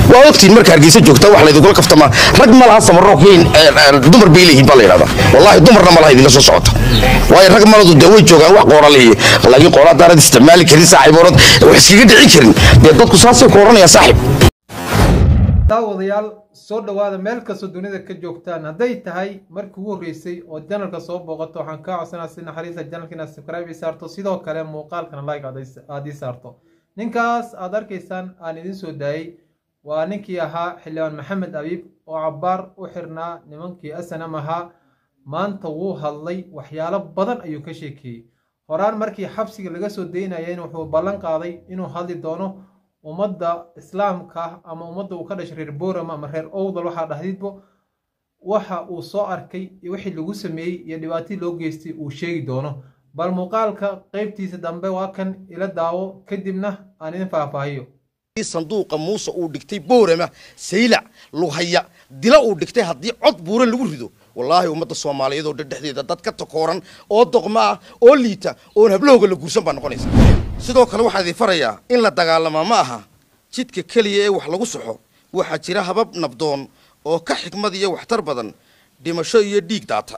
waa ogtiin marka hargeysa joogta wax laydinkula kaftamaa rag ma laha samarookiin dumar bay leeyihiin baa la yidhahdaa wallaahi dumarna ma laha idinla soo socota waayo rag maladu dee way joogaan wax qoora leeyihi laakiin qoora haddaanad isticmaali karin saaxiiboonad wax iskaga dhici karin dee dadku saasay ku odhanayaan saaxiib daawadayaal soo dhowaada meel kastoo dunida ka joogtaan hadday tahay markii ugu horreysay oo janalka soo booqato waxaan kaa codsanaa si naxariista janalka inaad subscribe ii saarto sidoo kale muuqaalkana like aad ii saarto ninkaas aad arkaysaan aan idiin soo daayey waa ninkii ahaa xildhibaan maxamed abiib oo cabbaar u xirnaa nimankii asanam ahaa maanta wuu hadlay waxyaalo badan ayuu ka sheekeeyey horaan markii xabsiga laga soo daynayeen wuxuu ballan qaaday inuu hadli doono ummadda islaamka ama ummadda uu ka dhashay reer boorama ama reer owdal waxaa dhahdidbo waxa uu soo arkay iyo wixii lagu sameeyey iyo dhibaatadii loo geystay uu sheegi doono bal muuqaalka qaybtiisa dambe waa kan ila daawo kadibna aan idin faahfaahiyo sanduuqa muuse uu dhigtay boorama saylac lughaya dila uu dhigtay haddii cod buura lagu rido wallaahi ummadda soomaaliyeed oo dhexdeeda dad ka takooran oo doqma ah oo liita oon hablahooga la guursan baa noqonaysa sidoo kale waxaa idin farayaa in la dagaalamaa ma aha jidka keliya ee wax lagu soxo waxaa jira habab nabdoon oo ka xikmad iyo waxtar badan dhimasho iyo dhiig daata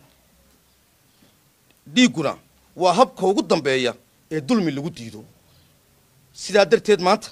dhiigguna waa habka ugu dambeeya ee dulmi lagu diido sidaa darteed maanta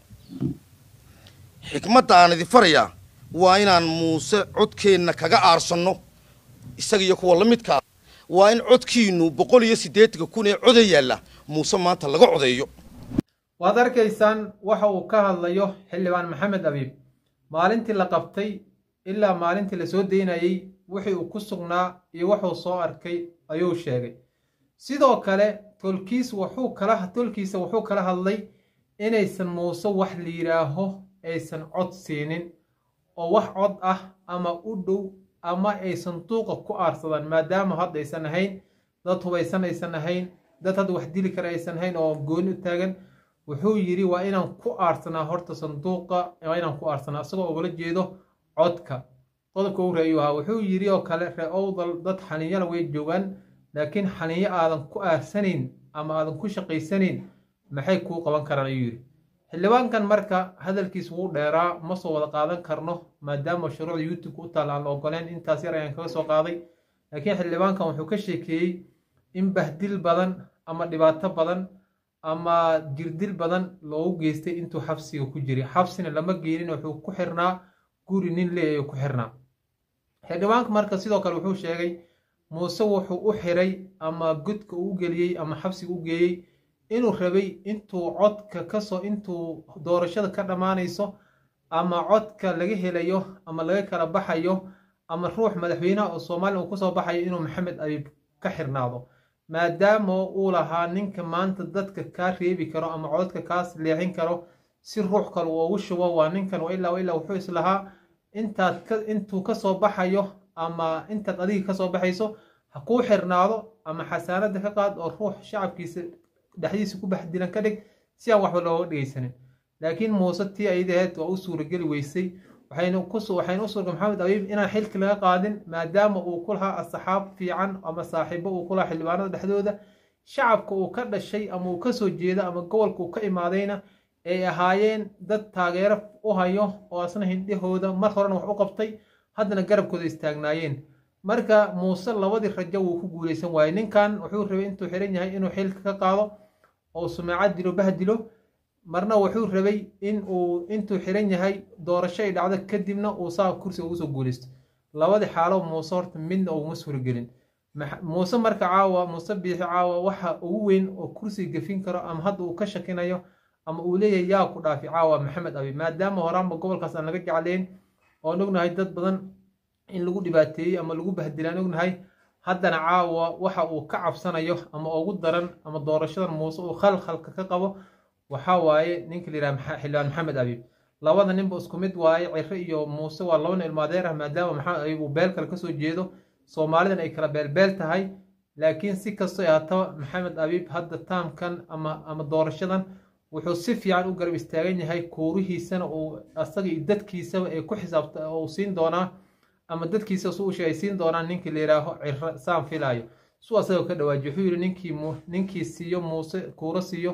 xikmadda aan idin farayaa waa inaan muuse codkeenna kaga aarsanno isaga iyo kuwa la midkaa waa in codkiinnu boqol iyo siddeetanka kun ee coda yaalla muuse maanta laga codeeyo waad arkaysaan waxa uu ka hadlayo xildhibaan maxamed abiib maalintii la qabtay ilaa maalintii la soo daynayey wixii uu ku sugnaa iyo wuxuu soo arkay ayuu sheegay sidoo kale tolkiis wuxuu kala tolkiisa wuxuu kala hadlay inaysan muuse wax la yidhaaho aysan cod siinin oo wax cod ah ama u dhow ama ay sanduuqa ku aarsadaan maadaama hadda aysan ahayn dad hubaysan aysan ahayn dad hadda wax dili kara aysan ahayn oo gooni u taagan wuxuu yidhi waa inaan ku aarsanaa horta sanduuqa waa inaan ku aarsanaa isagoo ugala jeedo codka qodobka u reeyuu ahaa wuxuu yidhi oo kale ree owdal dad xaniinyala way joogaan laakiin xaniinyo aadan ku aarsanayn ama aadan ku shaqaysanayn maxay kuu qaban karaan ayuu yidhi xildhibaankan marka hadalkiis wuu dheeraa ma soo wada qaadan karno maadaama shuruucda youtube-ka u taal aan la ogoleen intaas yar ayaan kaga soo qaaday laakiin xildhibaankan wuxuu ka sheekeeyey in bahdil badan ama dhibaato badan ama jirdil badan loogu geystay intuu xabsiga ku jiray xabsina lama geenin wuxuu ku xirnaa guri nin lee ayuu ku xirnaa xildhibaanka marka sidoo kale wuxuu sheegay muuse wuxuu u xiray ama godka uu geliyey ama xabsiga u geeyey inuu rabay intuu codka kasoo intuu doorashada ka dhammaanayso ama codka laga helayo ama laga kala baxayo ama ruux madaxweynaha oo soomaaliya uu kusoo baxayo inuu maxamed abiib ka xirnaado maadaama uu lahaa ninka maanta dadka kaa reebi karo ama codka kaas leexin karo si ruux kale uu ugu shubo waa ninkan ilaa ilaa wuxuu islahaa intaad intuu kasoo baxayo ama intaad adiga kasoo baxayso ha kuu xirnaado ama xasaanada ka qaad oo ruux shacabkiisa dhexdiisa ku baxdilan ka dhig si aan waxba looga dhegaysanin laakiin muuse tii ayadaheed waa u suurageli weysay waxayna u suurga maxamed abiib inaan xilki laga qaadin maadaama uu ku lahaa asxaab fiican ama saaxiibo uu ku lahaa xildhibaanada dhexdooda shacabka uu ka dhashay ama uu kasoo jeeda ama gobolka uu ka imaadayna ay ahaayeen dad taageero u hayo oo asna hindhahooda mar horena wax u qabtay haddana garabkooda istaagnaayeen marka muuse labadii rajo wuu ku guuleysan waayey ninkan wuxuu rabay intuu xiran yahay inuu xilka ka qaado oo sumeecad dilo bahdilo marna wuxuu rabay in uu intuu xiran yahay doorasho ay dhacdo kadibna uu saa kursiga ugu soo guuleysto labadii xaalo muuse horta midna uguma suuragelin muuse marka caawa muuse biixi caawa waxa ugu weyn oo kursiga gafin karo ama hadda uu ka shakinayo ama uu leeyahay yaa ku dhaafi caawa maxamed abi maadaama horaanba gobolkaas aan laga jeclayn oon ognahay dad badan in lagu dhibaateeyey ama lagu bahdilaan ognahay haddana caawa waxa uu ka cabsanayo ama ugu daran ama doorashadan muuse uu khalkhalka ka qabo waxaa waaye ninka layidhaha xildhibaan maxamed abiib labada ninba isku mid waaye ciro iyo muuse waa laba nin ilmaadeer ah maadaama maxamed abiib uu beel kale kasoo jeedo soomaalidan ay kala beelbeel tahay laakiin si kastoo ahaataba maxamed abiib hadda taamkan ama ama doorashadan wuxuu si fiican u garab istaagan yahay kuurihiisana uu asaga iyo dadkiisaba ay ku xisaabta uu siin doonaa ama dadkiisa su ushe ay siin doonaan ninkii la yidhaaho ciro saan filaayo su asagoo ka dhawaaji wuxuu yidhi ninkii ninkii siiyo muuse kuuro siiyo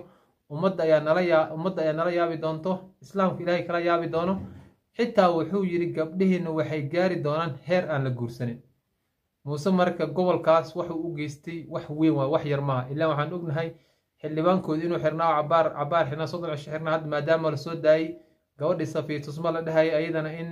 ummadda ayaa nala yaa ummadda ayaa nala yaabi doonto islaamku ilaahay kala yaabi doono xitaa wuxuu yidhi gabdhihiinna waxay gaari doonaan heer aan la guursanin muuse marka gobolkaas waxuu u geystay wax weyn waa wax yar maaha ilaa waxaan ognahay xildhibaankooda inuu xirnaa cabaar cabaar xirnaa soddon cisho xirnaa hadda maadaama la soo daayey gabadhii safiitusma la dhahaya ayadana in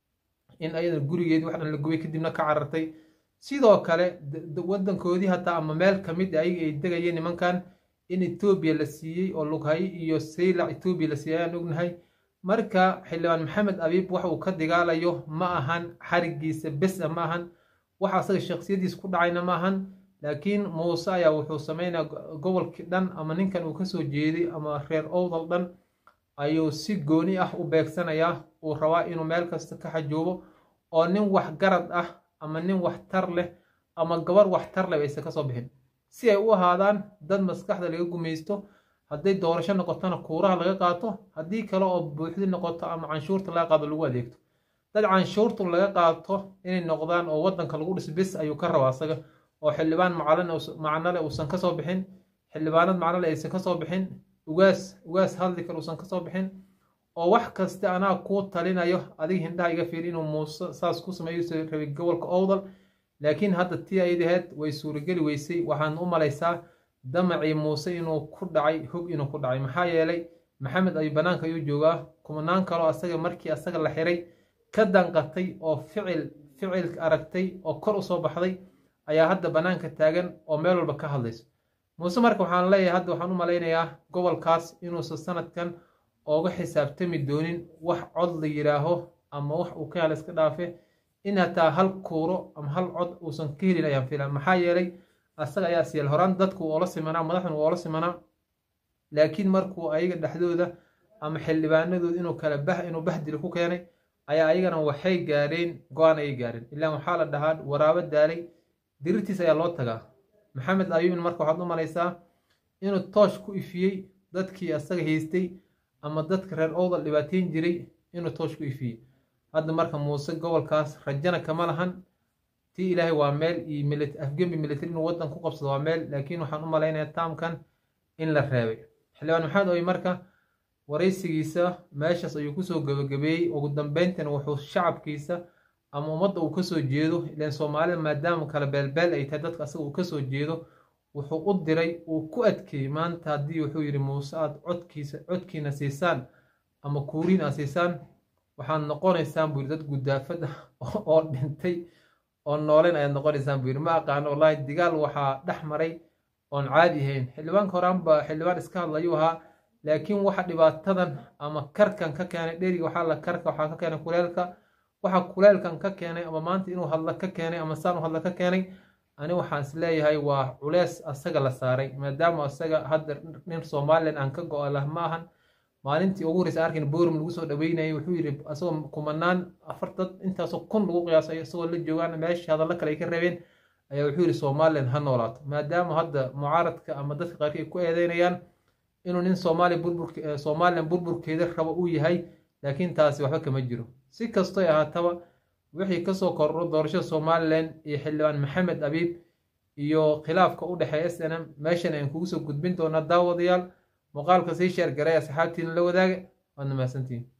in ayadana gurigeedii wax dhan la gubay kadibna ka carartay sidoo kale wadankoodii hataa ama meel ka mid ayaga ay degayeen nimankan in etoobiya la siiyey oo lughaye iyo saylac etoobiya la siiyey ayaan ognahay marka xildhibaan maxamed abiib waxa uu ka digaalayo ma ahan xarigiisa besa ma ahan waxa asaga shaksiyadiis ku dhacayna ma ahan laakiin muuse ayaa wuxuu sameynaya gobolkii dhan ama ninkan uu kasoo jeeday ama reer owdal dhan ayuu si gooni ah u beegsanayaa uu rabaa inuu meel kasta ka xajoobo oo nin wax garad ah ama nin wax tar leh ama gabar wax tar leh aysan kasoo bixin si ay u ahaadaan dad maskaxda laga gumaysto hadday doorasho noqotona kuuraha laga qaato haddii kale oo buuxdi noqoto ama canshuurta laga qaado lagu adeegto dad canshuurta laga qaato inay noqdaan oo wadanka lagu dhis bis ayuu ka rabaa asaga oo xildhibaan macnale uusan kasoo bixin xildhibaanad macnale aysan kasoo bixin ugaas ugaas hadli kale uusan kasoo bixin oo wax kasta anaa kuu talinayo adiga hindhaha iga fiiri inuu muuse saas ku sameeyo rabay gobolka owdal laakiin hadda tii aydaheed way suurageli weysay waxaan u malaysaa damacii muuse inuu ku dhacay hog inuu ku dhacay maxaa yeelay maxamed ayuu banaanka ayuu joogaa kumanaan kaloo asaga markii asaga la xiray ka danqatay oo ficil ficil aragtay oo kor usoo baxday ayaa hadda banaanka taagan oo meel walba ka hadlayso muuse marka waxaan leeyahay hadda waxaan u malaynayaa gobolkaas inuusan sanadkan ooga xisaabtami doonin wax cod la yidhaaho ama wax uu ka hela iska dhaafe in hataa hal kuuro ama hal cod uusan ka helin ayaan filan maxaa yeelay asaga ayaa siyal horaan dadku oola simanaa madaxdan oola simanaa laakiin markuu ayaga dhexdooda ama xildhibaanadooda inuu kala bah inuu bahdili ku keenay ayaa ayagana waxay gaareen go-aan ayay gaareen ilaan waxaa la dhahaa waraabo daalay dirirtiis ayaa loo tagaa maxamed ayuubin marka waxaad u malaysaa inuu toosh ku ifiyey dadkii asaga haystay ama dadka reer owdal dhibaateyn jiray inuu toosh ku ifiyey hadda marka muuse gobolkaas rajana kama lahan tii ilaahay waa meel iyo afgembi military inuu waddan ku qabsado waa meel laakiin waxaan u malaynayaa taamkan in la reebay xildhibaan maxamed oy marka waraysigiisa meeshaas ayuu kusoo gabagabeeyey ugu dambeyntina wuxuu shacabkiisa ama ummadda uu kasoo jeedo ilaan soomaalida maadaama kale beelbeel ay tahay dadka asaga uu kasoo jeedo wuxuu u diray uu ku adkeeyey maanta haddii wuxuu yidhi muuse aad codkiisa codkiina siisaan ama kuuriin aad siisaan waxaad noqonaysaan buu yidhi dad gudaafad ah oo dhintay oo noolen ayaad noqonaysaan buu yidhi ma aqaano wallaahi digaal waxaa dhex maray oon caadi ahayn xildhibaanka horaanba xildhibaan iska hadlayuu ahaa laakiin waxa dhibaatadan ama karkan ka keenay dheriga waxaa la karka waxaa ka keenay kuleelka waxa kuleelkan ka keenay ama maanta inuu hadla ka keenay ama saan u hadla ka keenay ani waxaan is leeyahay waa culees asaga la saaray maadaama asaga hadda nin somalilan aan ka go-a lah ma ahan maalintii ugu horeysa arkin borum lagu soo dhaweynayay wuxuu yidhi asagoo kumanaan afar dad intaasoo kun lagu qiyaasay isagoo la joogaan meesha hadallo kale ay ka rabeen ayaa wuxuu yidhi somalilan ha noolaato maadaama hadda mucaaradka ama dadka qaarkii ay ku eedeynayaan inuu nin soomaaliya burburk somalilan burburkeeda rabo uu yahay laakiin taasi waxba kama jiro si kastoy ahaataba wixii kasoo kordho doorashada somalilan iyo xildhibaan maxamed abiib iyo khilaafka u dhexeeya s n m meeshan ayaan kugu soo gudbin doonaa daawadayaal muuqaalka sii sheer garay asxaabtiina la wadaaga waadna mahadsantihin